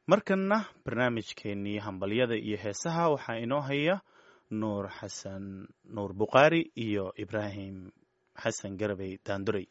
markanna barnaamijkeennii hambalyada iyo heesaha waxaa inoo haya nuur xasan nuur bukhaari iyo ibraahim xasan garabey daandurey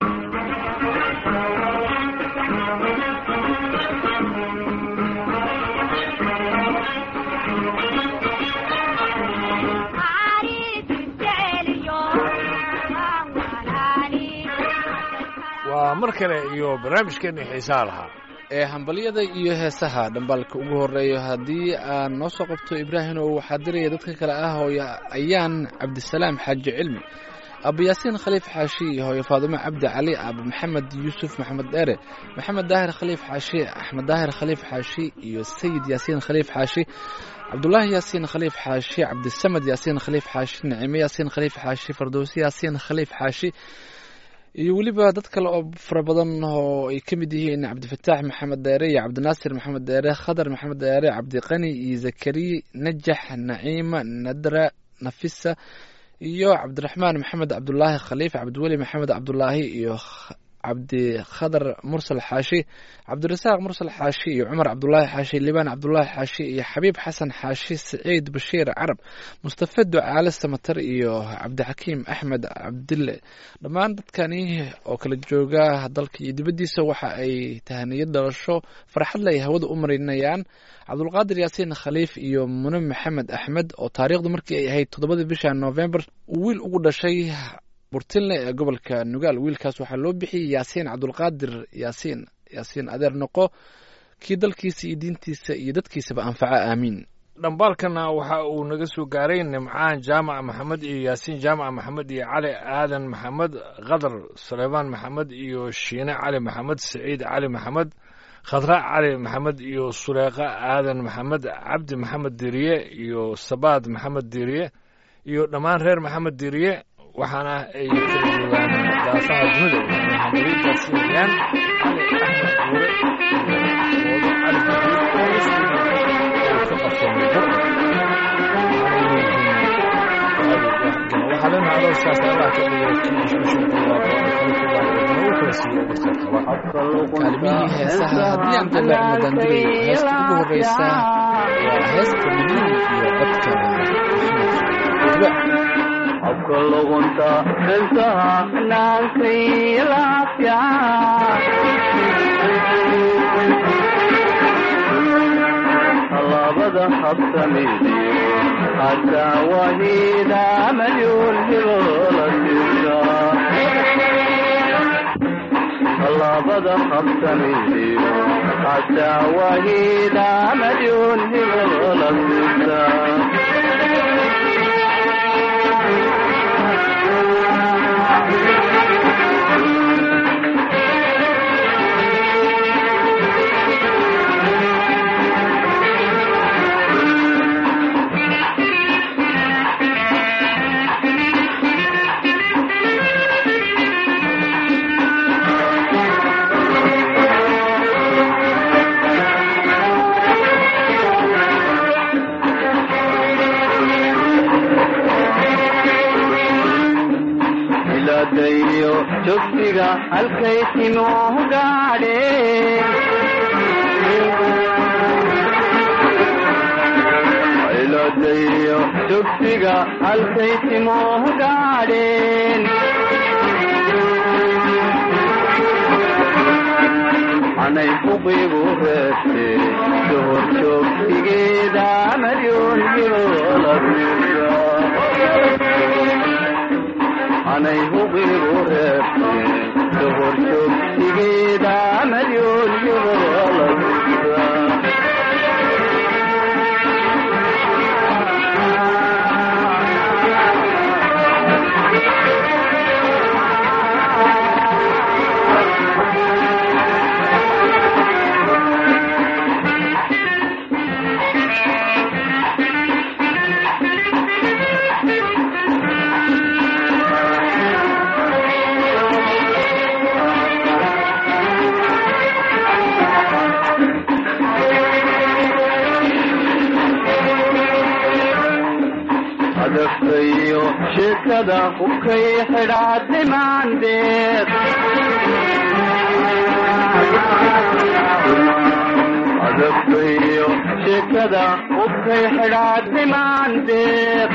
waa mar kale iyo barnaamijkeennii xiisaha lahaa ee hambalyada iyo heesaha dhambaalka ugu horeeyo haddii aan noo soo qabto ibraahim oo waxaa diraya dadka kale ah hooyo ayaan cabdisalaam xaaji cilmi abu yaasiin khaliif xaashi iyo hooyo faadumo cabdi cali abu maxamed yuusuf maxamed dheere maxamed daahir khaliif xaashi axmed daahir khaliif xaashi iyo sayid yaasiin khaliif xaashi cabdulaahi yaasiin khaliif xaashi cabdisamed yaasiin khaliif xaashi nicime yaasiin khaliif xaashi fardowsi yaasiin khaliif xaashi iyo weliba dad kale oo fara badan oo ay ka mid yihiin cabdifataax maxamed dheere iyo cabdinaasir maxamed dheere khadar maxamed dheere cabdiqani iyo zakariya najax naciima nadra nafisa iyo cabdiraxmaan maxamed cabdulaahi khaliif cabdiweli maxamed cabdulaahi iyo cabdikhadar mursal xaashi cabdirasaaq mursal xaashi iyo cumar cabdulaahi xaashi libaan cabdulaahi xaashi iyo xabiib xasan xaashi saciid bashiir carab mustafa ducaale samatar iyo cabdixakiim axmed cabdille dhammaan dadkani oo kala jooga dalka iyo dibaddiisa waxa ay tahaniyad dhalasho farxadle ay hawada u marinayaan cabdulqaadir yaasiin khaliif iyo mune maxamed axmed oo taariikhdu markii ay ahayd toddobadii bisha novembar uu wiil ugu dhashay burtinle ee gobolka nugaal wiilkaas waxaa loo bixiyey yaasiin cabdulqaadir yaasiin yaasiin adeer noqo kii dalkiisa iyo diintiisa iyo dadkiisaba anfaco aamiin dhambaalkana waxa uu naga soo gaaray nimcaan jaamac maxamed iyo yaasiin jaamac maxamed iyo cali aadan maxamed khadar suleymaan maxamed iyo shiine cali maxamed saciid cali maxamed khadra cali maxamed iyo suleeqa aadan maxamed cabdi maxamed diriye iyo sabaad maxamed diriye iyo dhammaan reer maxamed diriye waxaana ay kala joogaan daafaha dunida waxaana hambaliyadaasiinayaan cali axmed guure iyo woodo cali guduud oo iskugu uu ka qabsoomay bur waxaa leenaha arooskaas allah ka dhigo kii kaalmihii heesaha haddii aan dalaacno daandurayo heesta ugu horeysa waa heesta midnimo iyo codka maxamed habka luqunta xiltaha naankay laafya tallaabada habsamidiyo hataa wahida malyuun hilola sisa tallaabada habsamidiyo hataa wahida malyuun hilola sisa dayo jogsiga halkay timuu gaadheen jogsiga halkay timuu gaadheen anay huqigu reebte dohor joogsigeeda maryun yoola anay huqigu reebte dohor joogsigeeda maryun yoola adagtayo sheekada hubkay xidhaadnimaandeed adabkayo sheekada ubkay xidhaadhimaan deeq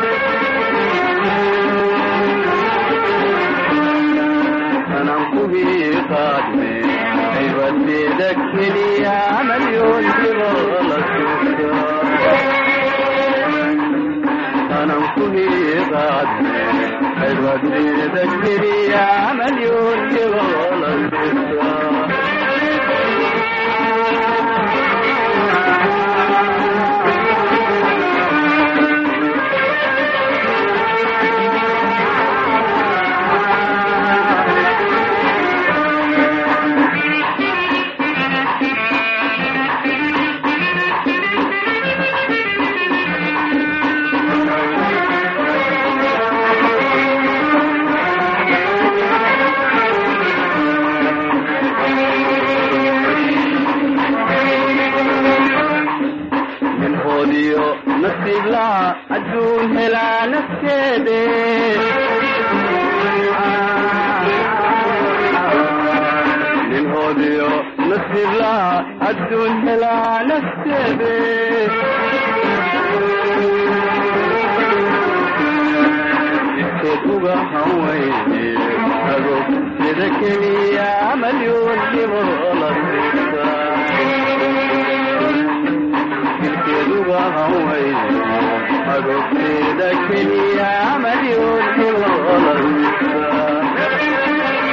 anan kuhii qaadme cibadeeda keliya malyoon jirola anan kuhii qaadme cibadeeda keliya malyoon jirola minhoodiyo nasiiblaha adduun helaa nafteede minhoodiyo nasiiblaha adduun helaa nafteede jidkeed uga hawayne agoog sida keliya malyoon dhibo la siisa jidkeeduga hawayne agogteeda keliya malyoon dhibo la siisa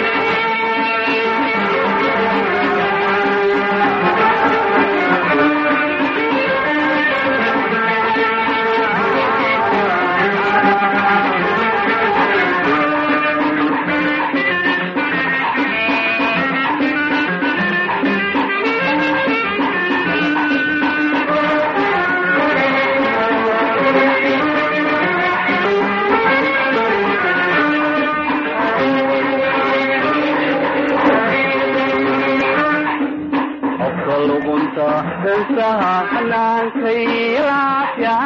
qofka luqunta heesaha xanaankay laafya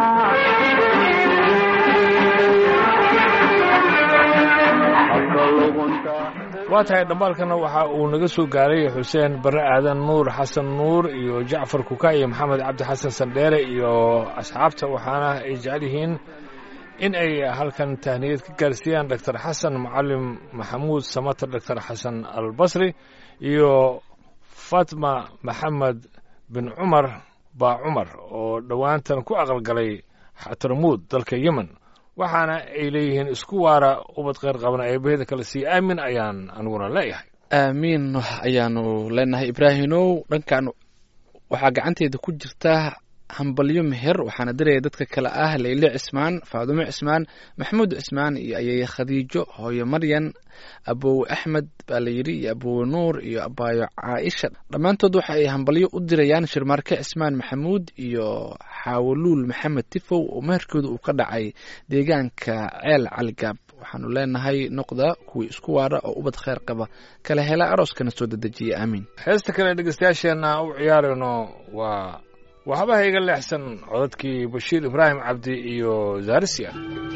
qofka luqunta waa tahay dhambaalkana waxa uu naga soo gaaray xuseen barre aadan nuur xasan nuur iyo jacfar kuka iyo maxamed cabdi xasan sandheere iyo asxaabta waxaana ay jecel yihiin in ay halkan tahniyad ka gaarsiiyaan doctor xasan macalim maxamuud samater doctor xasan albasri iyo fatma maxamed bin cumar baa cumar oo dhowaantan ku aqalgalay xatarmuud dalka yemen waxaana ay leeyihiin isku waara ubad kheyr qabna eebaheda kale sii aamin ayaan aniguna leeyahay aamiin ayaanu leenahay ibraahimow dhankan waxaa gacanteeda ku jirta hambalyo meher waxaana diraya dadka kale ah leyle cismaan faadumo cismaan maxamuud cismaan iyo ayeye khadiijo hooyo maryan abowe axmed baa la yidhi iyo abowe nuur iyo abaayo caaisha dhammaantood waxa ay hambalyo u dirayaan shirmaarke cismaan maxamuud iyo xaawoluul maxamed tifow oo meherkooda uu ka dhacay deegaanka ceel caligaab waxaanu leenahay noqda kuwii isku waara oo ubad kheyr qaba kala hela arooskana soo dedejiya aamiin heesta kale dhegeystayaasheenna u ciyaarayno waa waxba ha iga leexsan codadkii bashiir ibraahim cabdi iyo zaarisia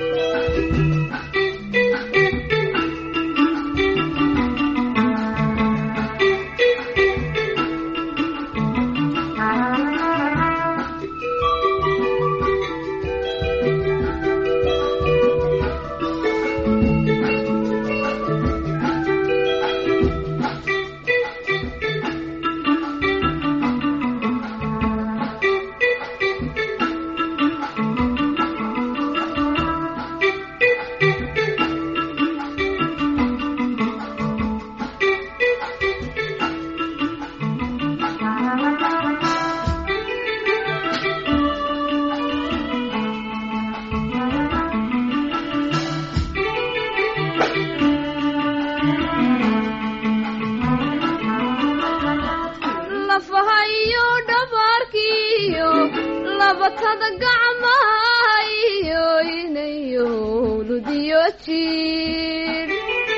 lafahayo dhabaarkiyo labatada gacmahayo inayo ludiyo jiir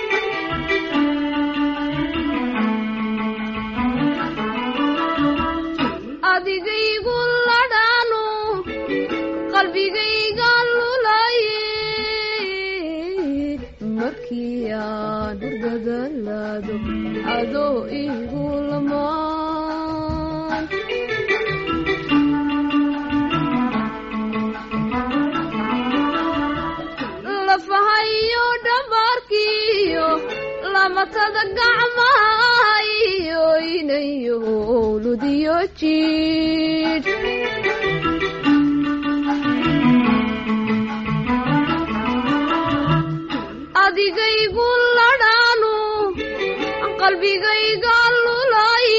adigaygu ladhaanu qalbigayga lulaye markii aan hurdadalaado adoo igu lamaan labatada gacmaha iyo inayo ludiyo jiidh adigaygu ladhaanu qalbigayga lulay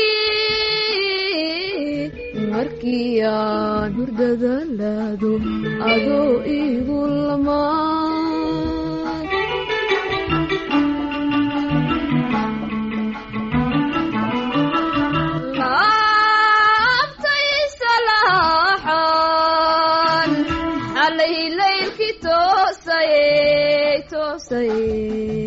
markii aan hurdada laado adoo igu lamaan laabtay salaaxan xalay laylkii toosayey toosayey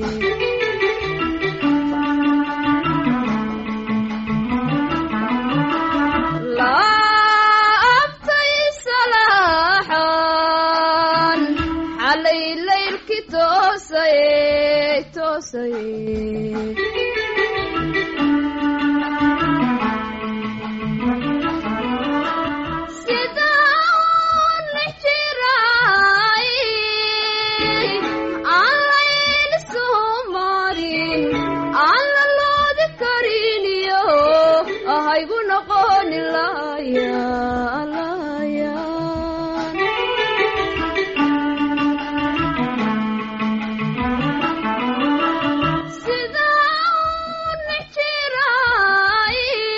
laabtay salaaxan xalay laylkii toosayey toosayey sidaan lix jiray aan layl soo marin aan la loodi kariniyo ahaygu noqoni laya laya sidaan lix jiray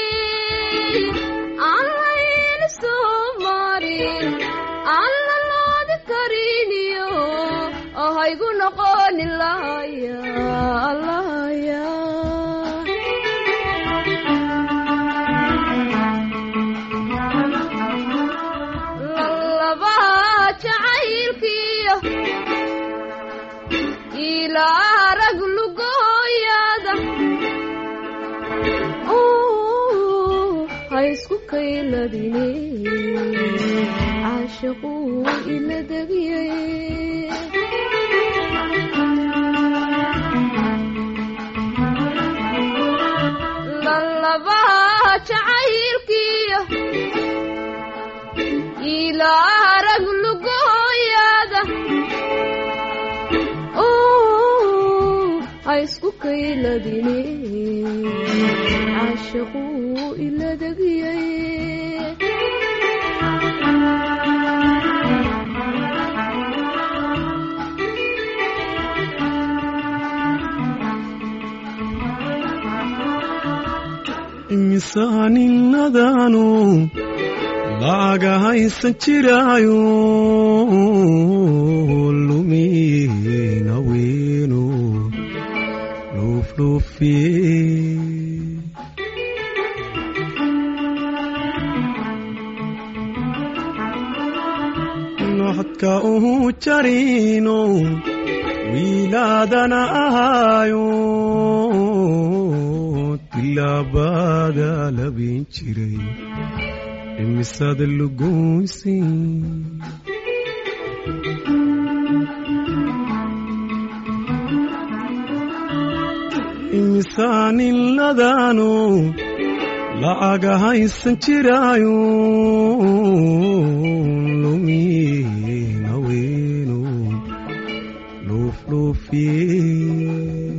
aan layl soo marin aan la loodi kariniyo ahaygu noqoni laya laya lalabaha jacaylkiyo ilaa rag lugooyada ha isku kayladine caashaquu ila degiyey lalabaha jacaylkiyo ilaa rag lugooyada ha isku kayladine caashaquu ila degiyey imisaaninnadaanu lacaga haysan jiraayo lumina weenu luufluufiye noxodka uhu jarino wiilaadana ahaayo tilaabada labin jiray imisada lugoysi imisaaniladaanu lacaga haysan jiraayo lumina weenu luufluufiye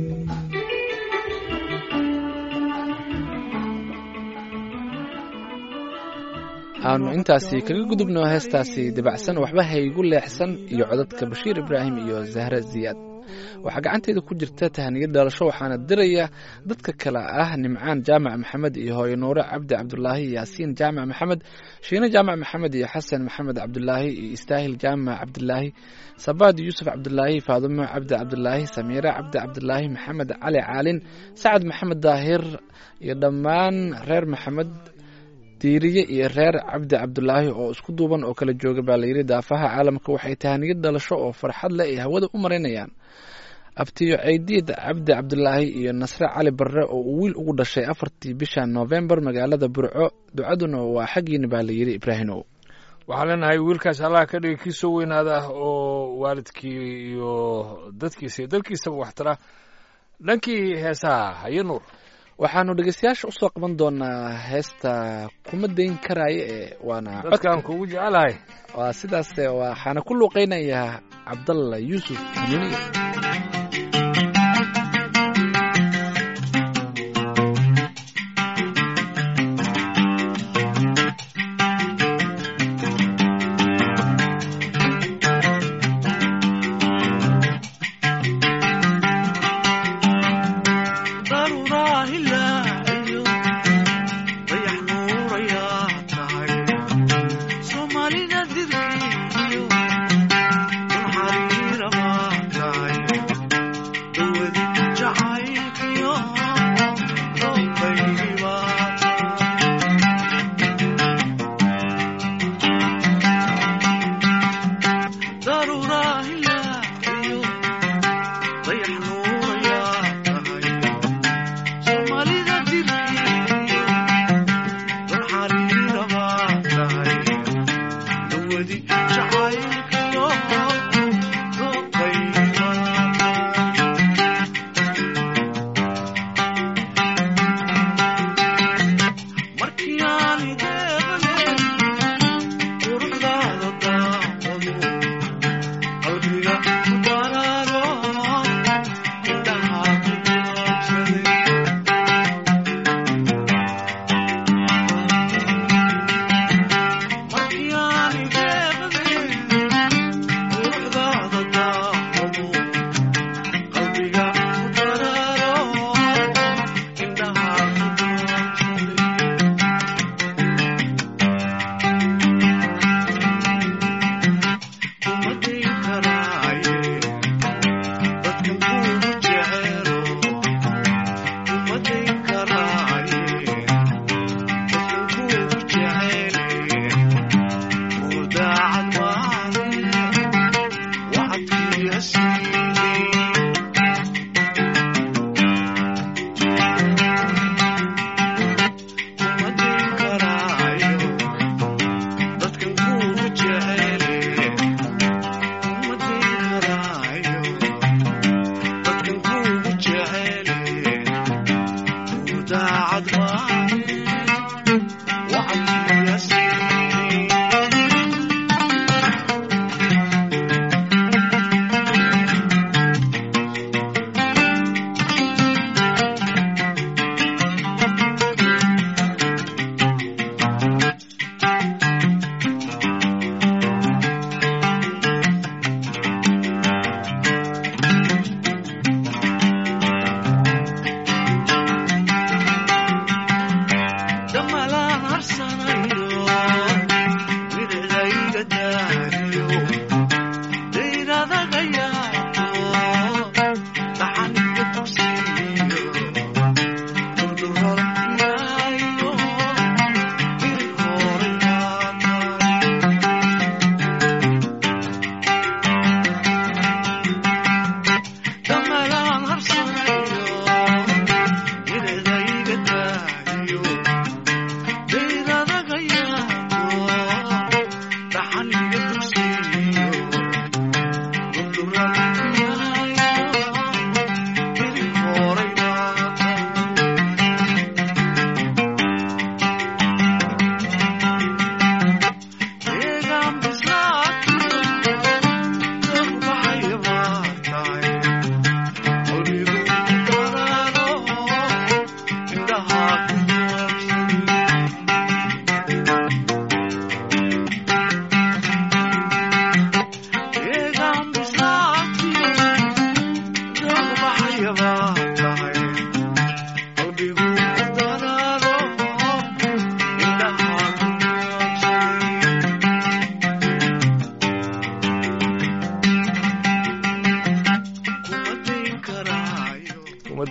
aanu intaasi kaga gudubno heestaasi dabacsan waxba haygu leexsan iyo codadka bashiir ibraahim iyo zahre ziyaad waxaa gacanteyda ku jirta tahaniyad dhalasho waxaana diraya dadka kale ah nimcaan jaamac maxamed iyo hooyo nuure cabdi cabdulaahi yaasiin jaamac maxamed shiine jaamac maxamed iyo xasan maxamed cabdulaahi iyo istaahil jaamac cabdulaahi sabaad yuusuf cabdulaahi faadumo cabdi cabdulaahi samiire cabdi cabdulaahi maxamed cali caalin sacad maxamed daahir iyo dhammaan reer maxamed diiriye iyo reer cabdi cabdulaahi oo isku duuban oo kala jooga baa layidhi daafaha caalamka waxay tahaniyad dhalasho oo farxad leh ay hawada u maraynayaan abtiyo ceydiid cabdi cabdulaahi iyo nasre cali barre oo uu wiil ugu dhashay afartii bisha noofembar magaalada burco ducaduna waa xaggiina baa layidhi ibraahimow waxaan leenahay wiilkaas allah ka dhigi kii soo weynaada oo waalidkii iyo dadkiisa iyo dalkiisaba waxtara dhankii heesaha haye nuur waxaanu dhegeystayaasha usoo qaban doonaa heesta kuma dayn karaayo ee waana dadkaan kugu jecelahay waa sidaas waxaana ku luuqeynayaa cabdalla yuusuf xanuuniye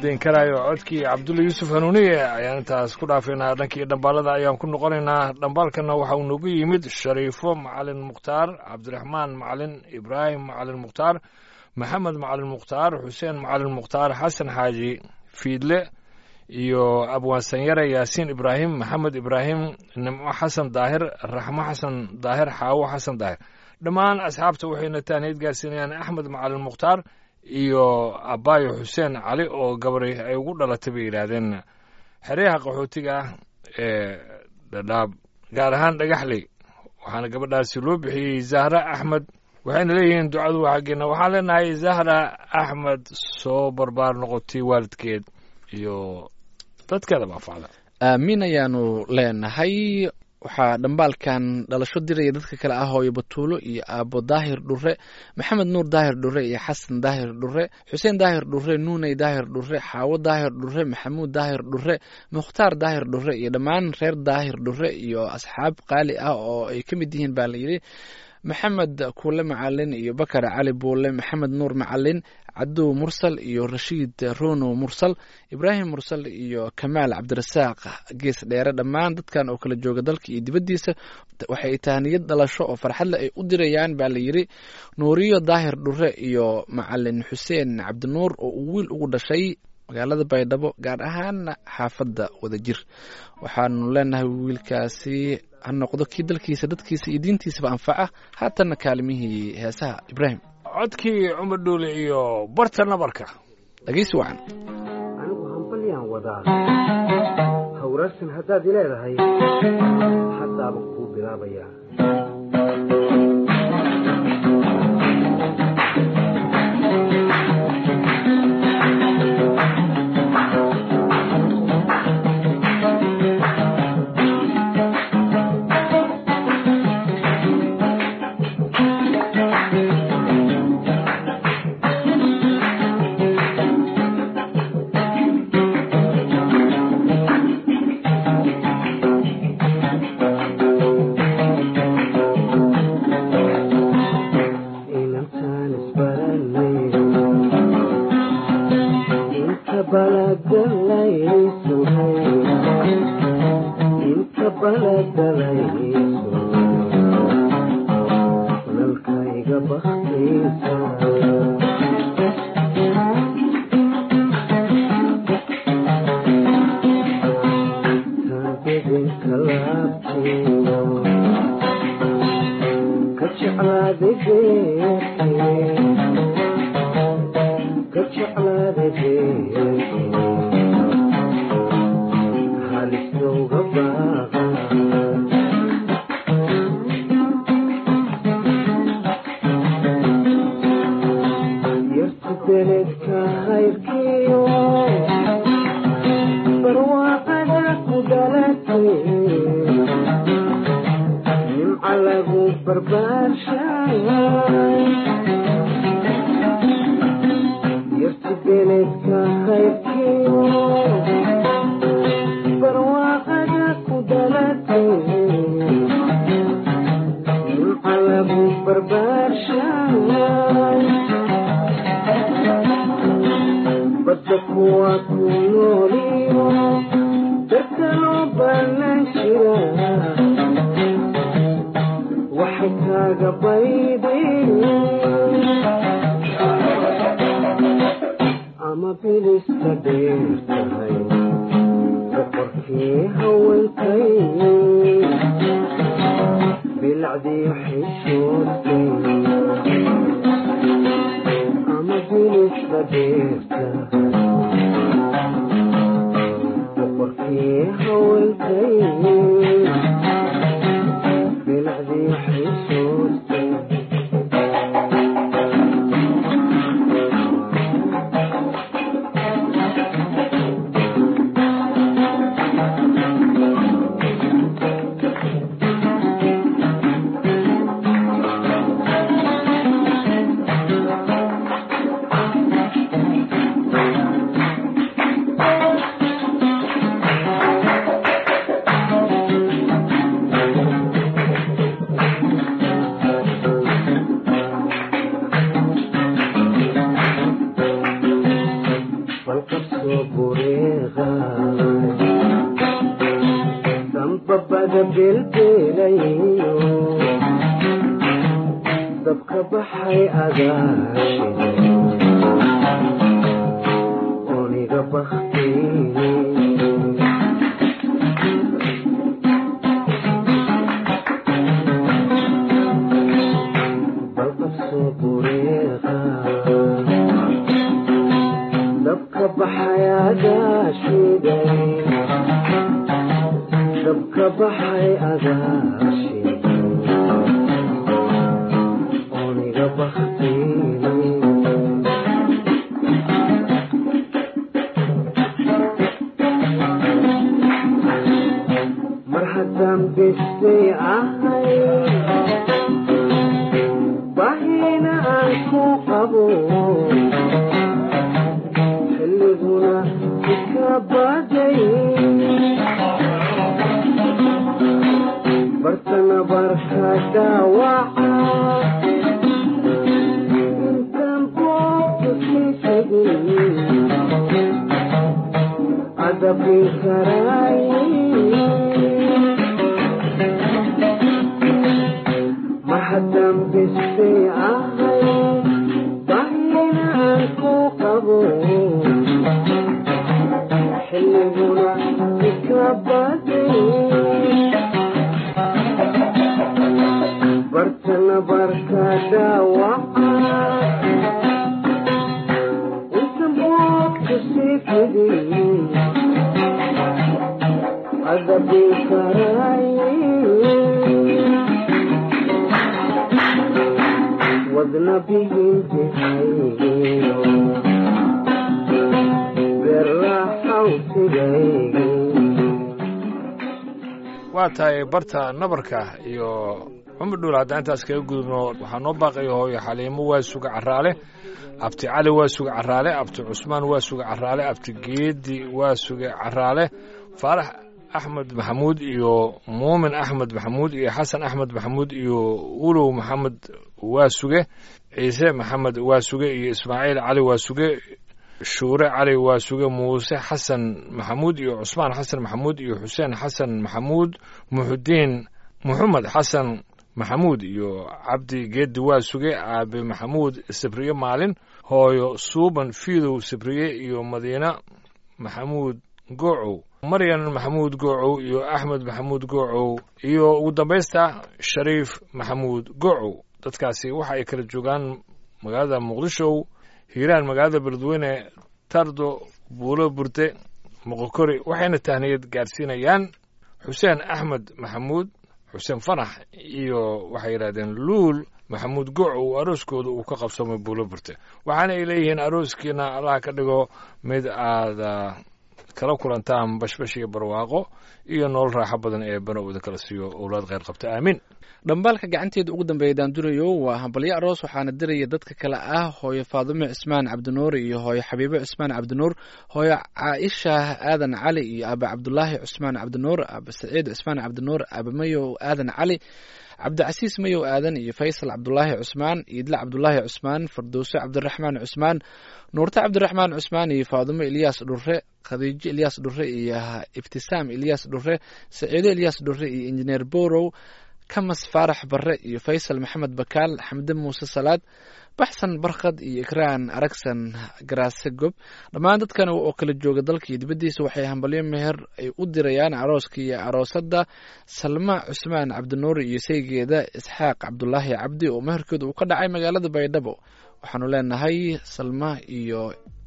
dayn karaayo codkii cabdulla yuusuf hanuuniye ayaan intaas ku dhaafaynaa dhankii dhambaalada ayaan ku noqonaynaa dhambaalkana waxa uu nagu yimid shariifo macalin mukhtaar cabdiraxmaan macalin ibraahim macalin mukhtaar maxamed macalin mukhtaar xuseen macalin mukhtaar xasan xaaji fiidle iyo abwaansanyare yaasiin ibraahim maxamed ibraahim nimco xasan daahir raxmo xasan daahir xaawo xasan daahir dhammaan asxaabta waxayna taaniyad gaarsiinayaan axmed macalin mukhtaar iyo abaayo xuseen cali oo gabari ay ugu dhalatay bay yidhaahdeen xeryaha qaxootiga ah ee dhadhaab gaar ahaan dhagaxley waxaana gabadhaasi loo bixiyey zahra axmed waxayna leeyihiin ducadu waa xaggeena waxaan leenahay zahra axmed soo barbaar noqotay waalidkeed iyo dadkeedaba anfacda aamiin ayaanu leenahay waxaa dhambaalkan dhalasho diraya dadka kale ah hooyo batuulo iyo aabo daahir dhure maxamed nuur daahir dhure iyo xasan daahir dhure xuseen daahir dhure nuuney daahir dhure xaawo daahir dhure maxamuud daahir dhure mukhtaar daahir dhure iyo dhammaan reer daahir dhure iyo asxaab qaali ah oo ay ka mid yihiin baa layidhi maxamed kuule macalin iyo bakar cali buule maxamed nuur macalin cadow mursal iyo rashiid rono mursal ibraahim mursal iyo kamaal cabdirasaaq gees dheere dhammaan dadkan oo kala jooga dalka iyo dibaddiisa waxay tahniyad dhalasho oo farxadle ay u dirayaan baa layidhi nuuriyo daahir dhure iyo macalin xuseen cabdinuur oo uu wiil ugu dhashay magaalada baydhabo gaar ahaana xaafadda wadajir waxaanu leenahay wiilkaasi ha noqdo kii dalkiisa dadkiisa iyo diintiisaba anfaca haatanna kaalimihii heesaha ibraahim codkii cumar dhuule iyo barta nabarka dhegeysi wacan anigu hambalyaan wadaa hawraarsan haddaad i leedahay haddaaba kuu bilaabayaa inantaan isbaranay inta baladalaysuhay inta baladalaysu nalkayga baktaysa taabidinka laabtiyo ka jeclaaday beerkii ka jeclaaday beerkii halistowga baaqa yartu beledka hayrkiyo barwaaqada ku dhalatay nimca lagu barbaarshay yarti beledka hayrkiyo barwaaqada ku dhalatay nimca lagu barbaarshay badda kuwa ku nooliyo dadka loo baanan jira waxay kaaga baydeen ama bilista dheer tahay boqorkii haweenkay bilacdii xishoodkay ama bilista dheer tahay boqorkii haweenkay bilacdii xishoodkay aniga belbelayo dabka baxay agaashide oniga baktiye balqabsoo bureeqa dabka baxay agaashiday dabka baxay agaashiday oniga baktiye mar haddaan bestay ahay bahina aan ku qabo xilliguna iska baday bartana barka dhaawaca intaan boobka sii tegin adabi karaaye mar haddaan bestay ahay bahinaan ku qabo xilliguna ika baday bartana barka dhaawaca inta boobka sii fidin adabi karaaye wadna bihintihaygiyo berraxawsigaygi waa tahay barta nabarka iyo cumar dhuul haddaan intaas kaga gudubno waxaa noo baaqaya hooyo xaliimo waa suga caraale abti cali waa suga caraale abti cusmaan waa suga caraale abti geedi waa suga caraale faarax axmed maxamuud iyo muumin axmed maxamuud iyo xasan axmed maxamuud iyo ulow maxamed waa suge ciise maxamed waa suge iyo ismaaciil cali waa suge shuure cali waa suge muuse xasan maxamuud iyo cusmaan xasan maxamuud iyo xuseen xasan maxamuud muxudiin muxamed xasan maxamuud iyo cabdi geedi waa suge aabe maxamuud sabriye maalin hooyo suuban fiidow sabriye iyo madiina maxamuud goocow maryan maxamuud goocow iyo axmed maxamuud goocow iyo ugu dambaysta shariif maxamuud goocow dadkaasi waxa ay kala joogaan magaalada muqdisho hiiraan magaalada beledweyne tardo buulo burde moqokori waxayna tahniyad gaarsiinayaan xuseen axmed maxamuud xuseen fanax iyo waxay yidhahdeen luul maxamuud goocow arooskooda uu ka qabsamay buulo burte waxaana ay leeyihiin arooskiina allaha ka dhigo mid aada kala kulantaan bashbash iyo barwaaqo iyo nolol raaxo badan ee banowda kala siiyo owlaad kheyr qabta aamiin dhambaalka gacanteeda ugu dambeeya daandurayo waa hambalyo aroos waxaana diraya dadka kale ah hooyo faadumo cismaan cabdinuur iyo hooyo xabiibo cismaan cabdinuur hooyo caaisha aadan cali iyo aaba cabdulaahi cusmaan cabdinuur aaba saciid cismaan cabdinuur aaba mayow aadan cali cabdicasiis mayow aadan iyo faysal cabdulaahi cusmaan iidle cabdulaahi cusmaan fardowso cabdiraxmaan cusmaan nuurte cabdiraxmaan cusmaan iyo faadumo ilyaas dhure khadiijo ilyaas dhure iyo ibtisaam ilyaas dhure saciido ilyaas dhure iyo injineer borow kamas faarax barre iyo faysal maxamed bakaal xamde muuse salaad baxsan barkhad iyo ikraan aragsan garaase gob dhammaan dadkan oo kala jooga dalka iyo dibaddiisa waxay hambalyo meher ay u dirayaan arooska iyo aroosadda salma cusmaan cabdinuur iyo saygeeda isxaaq cabdulaahi cabdi oo meherkooda uu ka dhacay magaalada baydhabo waxaanu leenahay salma iyo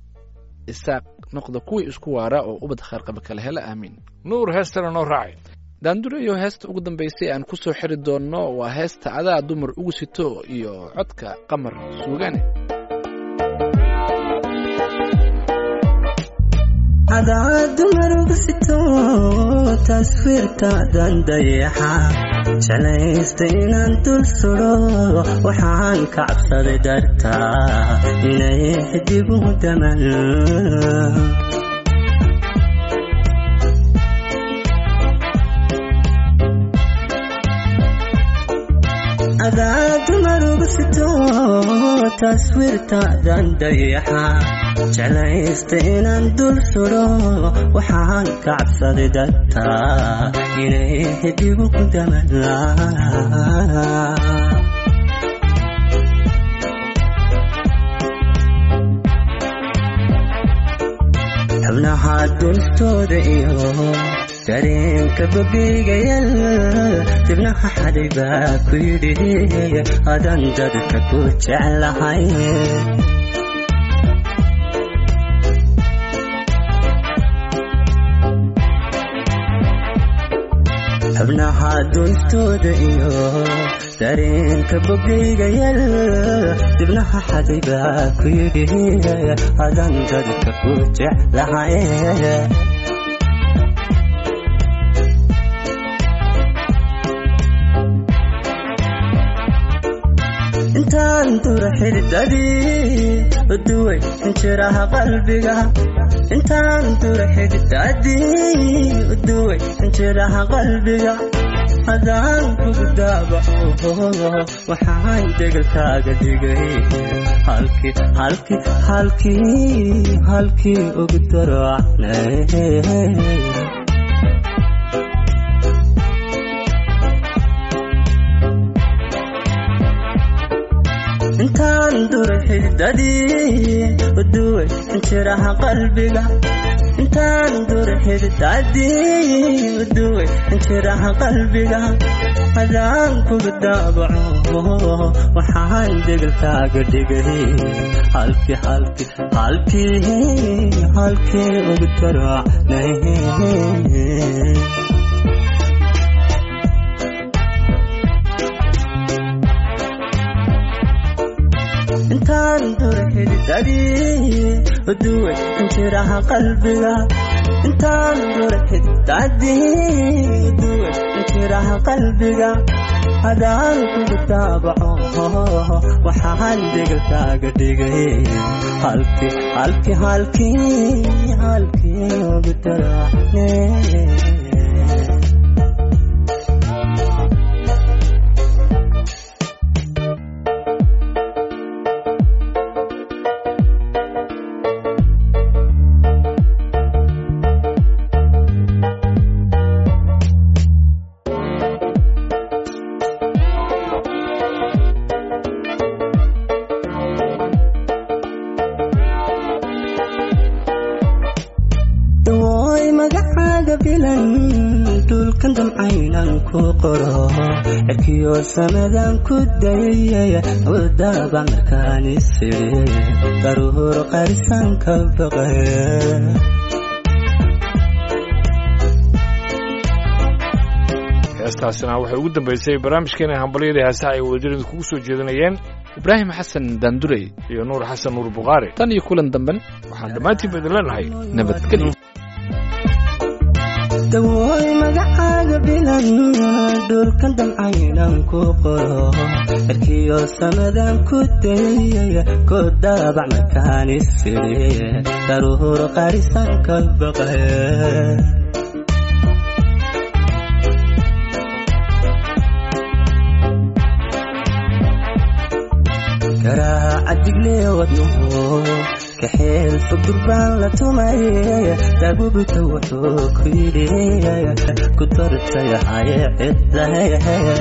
isaaq noqda kuwii isku waara oo ubad khayrqaba kala hela aamiin nuur heestana noo raacay daandurayo heesta ugu dambaysay aan ku soo xiri doonno waa heesta adaa dumar ugu sito iyo codka qamar suugane adaa dumar ugu sito taswiirtaadan dayaxa jalaysta inaan dul sudo waxaan ka cabsaday dartaa inay xidigu daman adaa dumar ugu sito taswiirtaadan dayaxa jeclaysta inaan dul sudo waxaan ka cabsaday dartaa inay xidigu ku damanaa xubnaha dunstooda iyo dareenka bogeygayal dibnaha xaday baa ku yidhi adan dadka ku jeclahay xubnaha dunstooda iyo dareenka bogeygayal dibnaha xaday baa ku yidhi adan dadka ku jeclahay intaan dura xididadii uduway injiraha qalbiga intaan dura xididadii uduway injiraha qalbiga hadaan kugu daabaco waxaan degalkaaga dhigay halkii halkii halkii halkii ugu daracnay intaan dura xididadii uduway injiraha qalbiga intaan dura xididadii uduway injiraha qalbiga hadaan kugu daabaco waxaan degalkaaga dhigay halkii halkii halkii halkii ugu daracnay intaan dura xididadii uduway injiraha qalbiga intaan dura xididadii uduway injiraha qalbiga hadaan kugu daabaco waxaan degalkaaga dhigay halkii halkii halkii halkii ugu daracne dawooy magacaaga bilan dhulkan damcaynan ku qoro cirkiyo samadan ku dayay wadaba markaan isiri daruur qarisan ka baqay heestaasina waxay ugu dambeysay barnaamijkeena hambalyada heesaha ay wadajirada kugu soo jeedinayeen ibraahim xasan daandurey iyo nuur xasan nuur bukhaari tan iyo kulan damben waxaan dhammaantiinba idin leenahay nabadgelyo dawooy magacaaga bilan dhulkan damcaynan ku qoro cirkiyo samadan ku dayay ku daabac markaan isiri daruur qarisan ka baqay garaaca diglee wadnuhu kaxeel fugurbaan la tumay daabubita wuxuu ku yidhi ku dartay haye cidlahe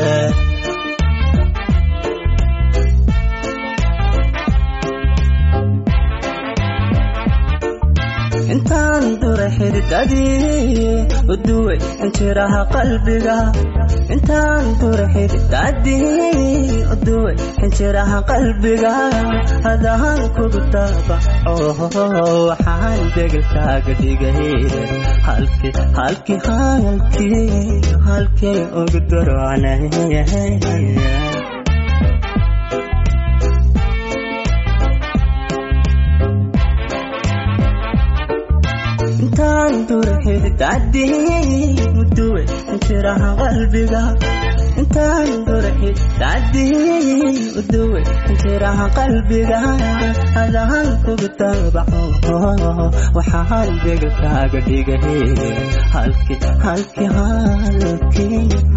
intaan dura xididadii uduway injiraha qalbiga intaan dura xididadii uduway injiraha qalbiga hadaan kugu daabaco waxaan degalkaaga dhigay halkii halkii halkii halkii ugu darocnay intaan dura xididadii uduway injiraha qalbiga intaan dura xididadii uduway injiraha qalbiga hadaan kugu daabaco waxaan degalkaaga dhigay halkii halkii halkii